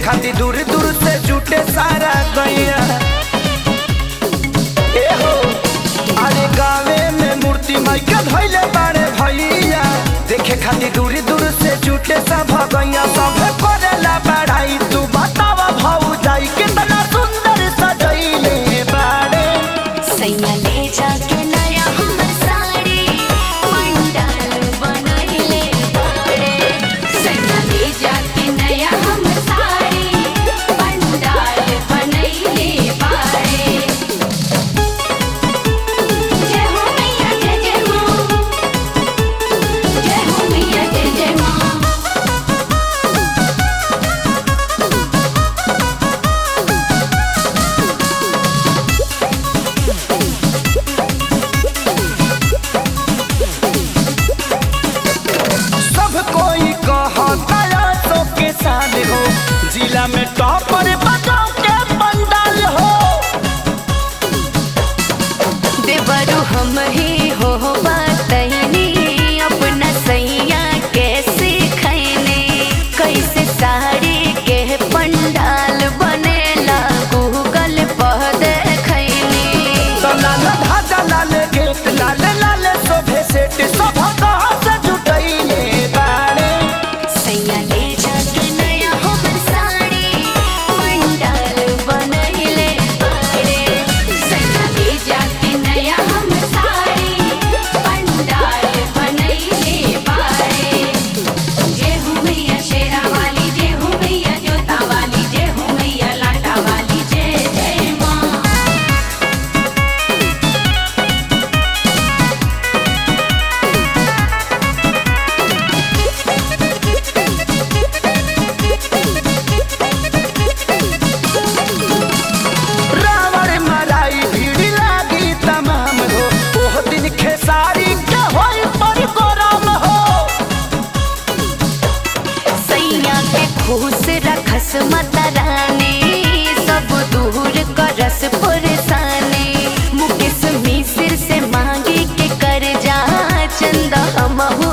खातिर दूर दूर से जुटे सारा गैया ए हो अरे गावे में मूर्ति माई के धैले बाड़े भैया देखे खातिर दूर दूर से जुटे सब गैया सब करेला बढ़ाई तू बतावा भाऊ जाई कितना सुंदर सजैले बाड़े सैया ले जाके नया हमर साड़ी पंडाल बनैले बाड़े सैया ले जाके नया हमर साड़ी पंडाल बनैले बाड़े जय हो मैया जय जय माँ जय हो मैया जय जय माँ सब कोई कहता तो के साथ हो जिला में टॉपर बजाओ के पंडाल हो देवरु हम ही हो बतैनी अपना सैया कैसे खैने कैसे साड़ी के पंडाल बनेला गूगल पर देखैनी तो लाल धाजा लाल गेट लाल लाल शोभे सेट सब कहाँ से जुटैले बाड़े सैया ले जाके नया हमर साड़ी पंडाल बनैले बाड़े सैया ले जाके नया हमर साड़ी पंडाल बनैले बाड़े जय हो मैया शेरा वाली जय हो मैया जोता वाली जय हो मैया लाटा वाली जय जय माँ रावण मराई भीड़ लागी तमाम हो ओह दिन खेसारी के होई पर गरम हो सैया के खुश रखस माता रानी सब दूर करस परेशानी मुकेश मिश्र से मांगे के कर जा चंदा हमहु